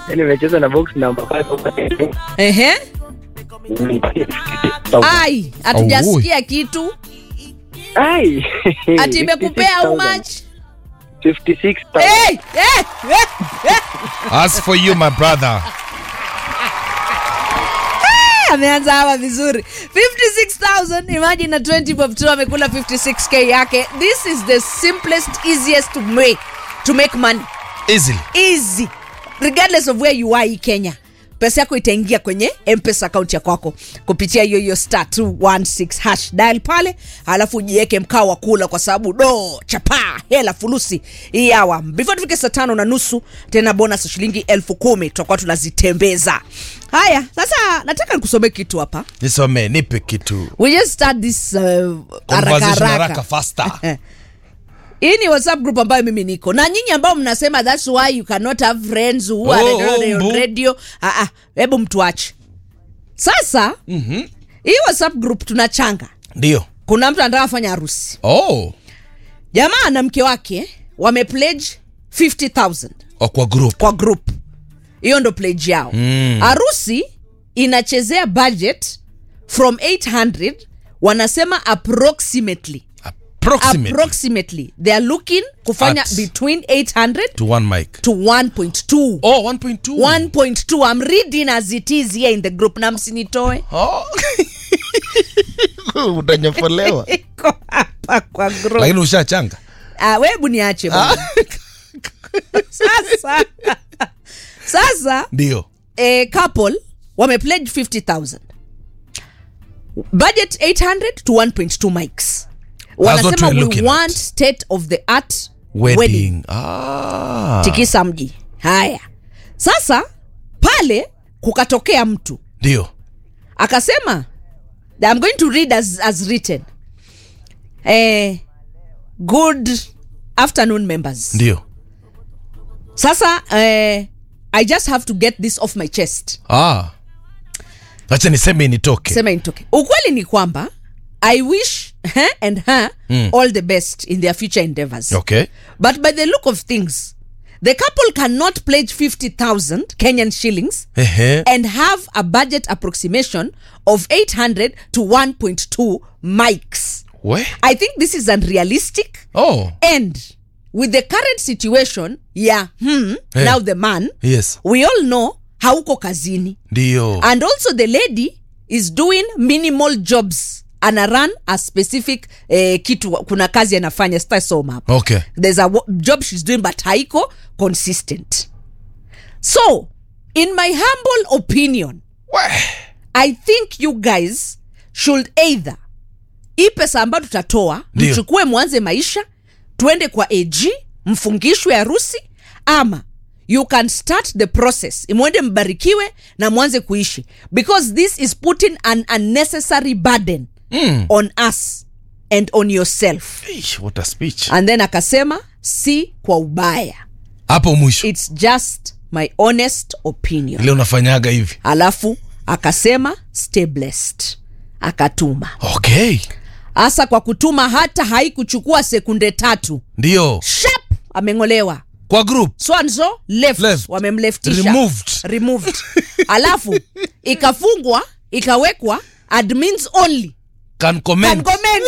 Yaani nimecheza na box number 5 Ehe. Ai, hatujasikia kitu. Ai. Ati imekupea how much? 56,000. Hey, hey, hey, hey. As for you, my brother. ameanza hawa vizuri 56000 imagine na 20 bob tu amekula 56k yake this is the simplest easiest way to make money Easily. easy regardless of where you are hii kenya pesa yako itaingia kwenye mpesa akaunti ya kwako kupitia hiyo hiyo star 216 hash dial pale alafu ujiweke mkao wa kula kwa sababu do chapa hela fulusi hii hawa before tufike saa tano na nusu tena bonus ya shilingi elfu kumi tutakuwa tunazitembeza haya sasa nataka nikusomee kitu hapa Nisome, nipe kitu. we just start this uh, haraka Conversation haraka haraka faster. hii ni whatsapp group ambayo mimi niko na nyinyi ambao mnasema thats why you cannot have friends who are Oh, radio, oh, mbu. radio. Ah, ah, hebu mtuache sasa mm-hmm. hii whatsapp group tunachanga Ndio. kuna mtu anataka fanya harusi Oh. jamaa na mke wake wamepledge 50000 O kwa group. kwa group hiyo ndo pledge yao harusi inachezea budget from 800 wanasema approximately Approximately. approximately they are looking kufanya At- between 800 to one mic. to 1.2 Oh, 1.2. 1.2 i'm reading as it is here in the group na msinitoe Oh. Utanyofolewa. iko hapa kwa group Lakini ushachanga. ah, webu niache bwana. sasa sasa Ndio. a couple wamepledge 50000 budget 800 to 1.2 mics what wanasema we're we looking want at. state of the art Wedding. wedding Ah. tikisa mji haya sasa pale kukatokea mtu Ndio. akasema I'm going to read as, as written eh, good afternoon members Ndio. sasa eh, i just have to get this off my chest Ah. Acha niseme nitoke. sema intoke ukweli ni kwamba i wish her and her all the best in their future endeavors Okay. but by the look of things the couple cannot pledge 50000 kenyan shillings Ehe. and have a budget approximation of 800 to 1.2 mics. We? I think this is unrealistic. Oh. And with the current situation, yeah, hmm, Hey. now the man, Yes. we all know hauko kazini. Ndio. And also the lady is doing minimal jobs. Ana run a specific eh, kitu kuna kazi anafanya sitasoma hapa Okay. there's a wo- job she's doing but haiko consistent so in my humble opinion We. i think you guys should either hii pesa ambayo tutatoa Ndio. mchukue mwanze maisha tuende kwa ag mfungishwe harusi ama you can start the process imwende mbarikiwe na mwanze kuishi because this is putting an unnecessary burden Mm. on us and on yourself Eish, what a speech. and then akasema si kwa ubaya Hapo mwisho. its just my honest opinion Ile unafanyaga hivi. alafu akasema stay blessed akatuma Okay. hasa kwa kutuma hata haikuchukua sekunde tatu Ndio. shap ameng'olewa Kwa group. swanzo left, Left. wamemleftisha Removed. removed alafu ikafungwa ikawekwa admins only Can comment. Can comment.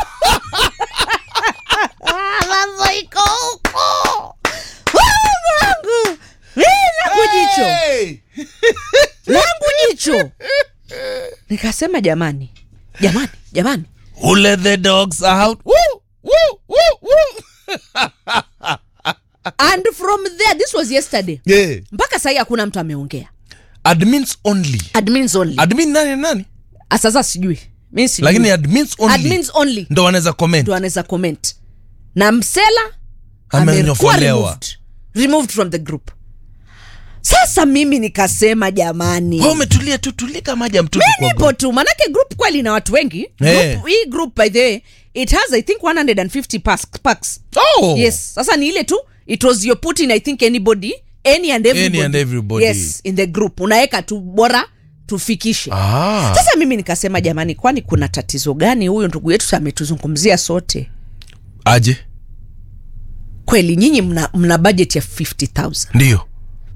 Mambo iko huko Oh, Mungu. Mimi langu jicho Hey! langu jicho nikasema jamani jamani jamani Who let the dogs out? Woo! Woo! Woo! Woo! and from there this was yesterday Yeah. mpaka sahii hakuna mtu ameongea Admins only. admins only Admin nani nani? Ah, sasa sijui mi sijui. Lakini admins only. admins only Ndo wanaweza comment. ndo anaweza comment na msela amekuwa Amenyofolewa. removed, removed from the group sasa mimi nikasema jamani Wewe umetulia tu tulika maji ya mtungi kwa nipo tu manake group kweli na watu wengi Eh. group, hii group by the way it has i think 150 packs, packs. Oh. yes sasa ni ile tu it was your putting i think anybody any and everybody, and everybody. yes in the group unaweka tu bora tufikishe Ah. sasa mimi nikasema jamani kwani kuna tatizo gani huyo ndugu yetu ametuzungumzia sote Aje? kweli nyinyi mna, mna budget ya 50000 Ndio.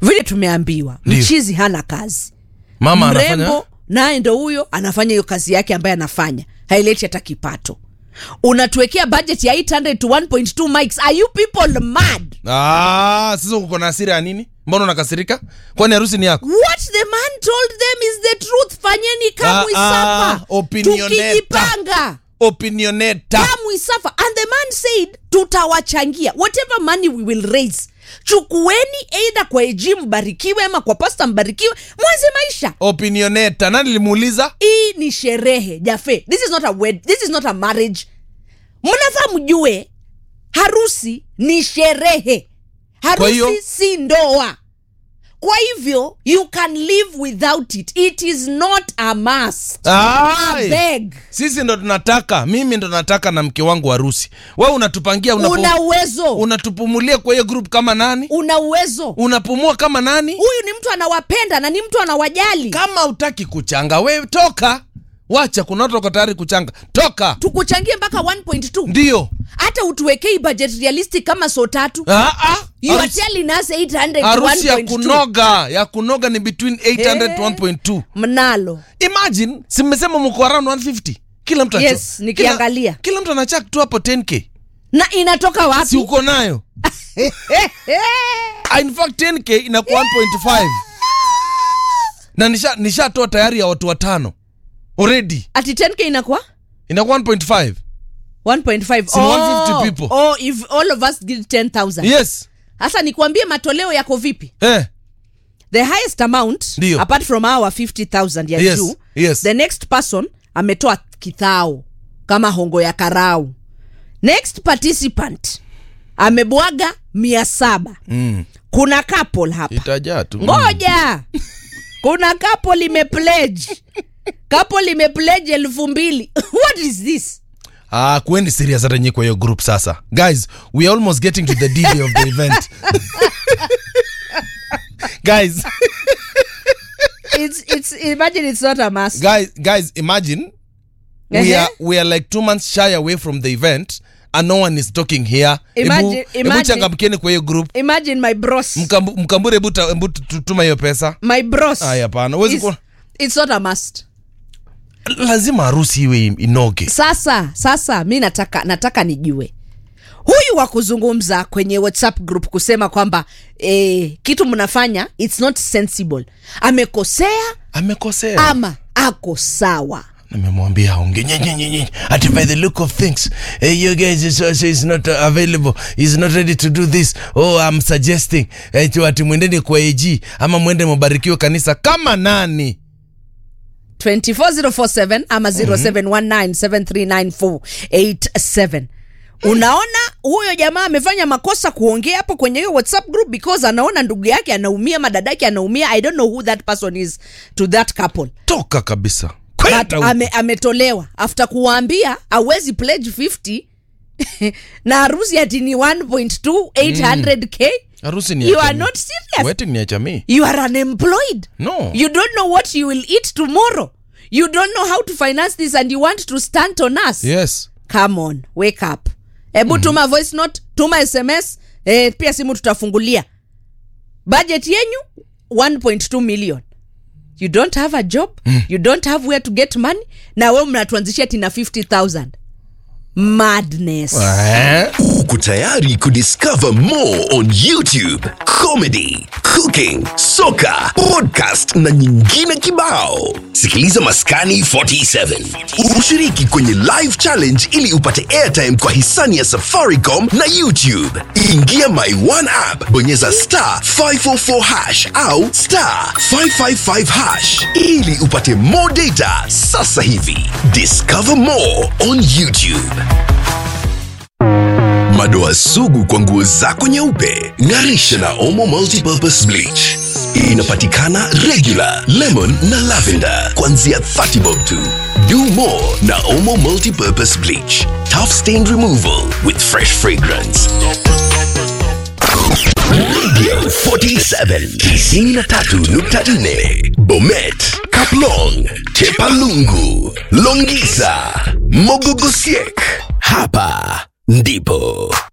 vile tumeambiwa Ndio. mchizi hana kazi mama anafanya mrembo naye ndo huyo anafanya hiyo kazi yake ambaye anafanya haileti hata kipato unatuwekea budget ya 800 to 1.2 mics are you people mad ah, sasa uko na hasira ya nini mbona unakasirika kwani harusi ni yako what the man told them is the truth fanyeni Ah, kamwisafa ah, opinioneta. tukijipanga opinioneta kamwisafa and the man said tutawachangia whatever money we will raise chukueni eidha kwa eji mbarikiwe ama kwa pasta mbarikiwe mwanze maisha opinioneta nani limuuliza hii ni sherehe jafe this is not a wed this is not a marriage mnafaa mjue harusi ni sherehe Kwa hiyo- harusi si ndoa kwa hivyo you can live without it it is not a must Ai! beg sisi ndo tunataka mimi ndo nataka na mke wangu harusi we unatupangia unapu, una uwezo unatupumulia kwa hiyo group kama nani una uwezo unapumua kama nani huyu ni mtu anawapenda na ni mtu anawajali kama utaki kuchanga we toka wacha kuna watu wako tayari kuchanga toka tukuchangie mpaka 1.2 ndio hata utuwekei budget realistic kama so tatu Ah, ah, you are harusi- telling us 800 to harusi ya 1.2 kunoga ya kunoga ni between 800 Eh. to 1.2 mnalo imagine si mmesema mko around 150 kila mtu Yes, acho- nikiangalia. kila, kila mtu anachak tu hapo 10k na inatoka wapi si uko nayo Ah, in fact 10k inakuwa 1.5 na nisha nishatoa tayari ya watu watano already ati 10k inakuwa inakuwa 1.5 1.5 Si 150 people. oh, if all of us give 10000 yes sasa nikwambie matoleo yako vipi eh. the highest amount Ndio. apart from our 50000 ya Yes, juu yes. the next person ametoa kithao kama hongo ya karau next participant amebwaga mia saba mm. kuna couple hapa itajaa tu ngoja kuna couple limepledge couple limepledge elfu mbili what is this Ah, kuendi serious hata nyinyi kwa hiyo group sasa guys we are almost getting to the d of the event guys it's, it's, imagine it's not a must guys guys imagine we Ehe. are we are like two months shy away from the event and no one is talking here Imagine- Ebu- ebu imagine- changamkeni kwa hiyo group imagine my bros Mkambu- mkambure ebu ta- ebu tu- tutuma hiyo pesa my bros Aya, hapana huwezi It's- kuwa it's not a must lazima harusi iwe inoge sasa sasa mi nataka nataka nijue huyu wa kuzungumza kwenye whatsapp group kusema kwamba eh, kitu mnafanya its not sensible amekosea amekosea ama ako sawa nimemwambia aonge nyenyenyenye ati by the look of things eh, you guys is, is, is not uh, available is not ready to do this oh i'm suggesting eh, tu ati mwendeni kwa ag ama mwende mubarikiwe kanisa kama nani 24047 ama 0719739487 unaona huyo jamaa amefanya makosa kuongea hapo kwenye hiyo whatsapp group because anaona ndugu yake anaumia madadake anaumia i don't know who that person is to that couple toka kabisa but kwenda huko. ame, ametolewa after kuwaambia awezi pledge 50 na harusi ati ni 1.2 800k harusi ni you ya are jamii. not serious wedding ni ya jamii you are unemployed No. you don't know what you will eat tomorrow you don't know how to finance this and you want to stand on us yes come on wake up hebu tuma voice note tuma sms eh, pia simu tutafungulia budget yenyu 1.2 million you don't have a job mm. you don't have where to get money na we mnatuanzishia tina 50000 madness eh? Uko tayari kudiscover more on YouTube, comedy, cooking, soka, podcast na nyingine kibao. Sikiliza Maskani 47. Ushiriki kwenye live challenge ili upate airtime kwa hisani ya Safaricom na YouTube. Ingia My One app, bonyeza star 544 hash au star 555 hash ili upate more data sasa hivi. Discover more on YouTube. Madoa sugu kwa nguo zako nyeupe, ng'arisha na Omo Multipurpose Bleach. Inapatikana regular, lemon na lavender kuanzia 30 bob tu. Do more na Omo Multipurpose Bleach. Tough stain removal with fresh fragrance. Radio 47 93.4 Bomet, Kaplong, Chepalungu, Longisa, Mogogosiek. Hapa ndipo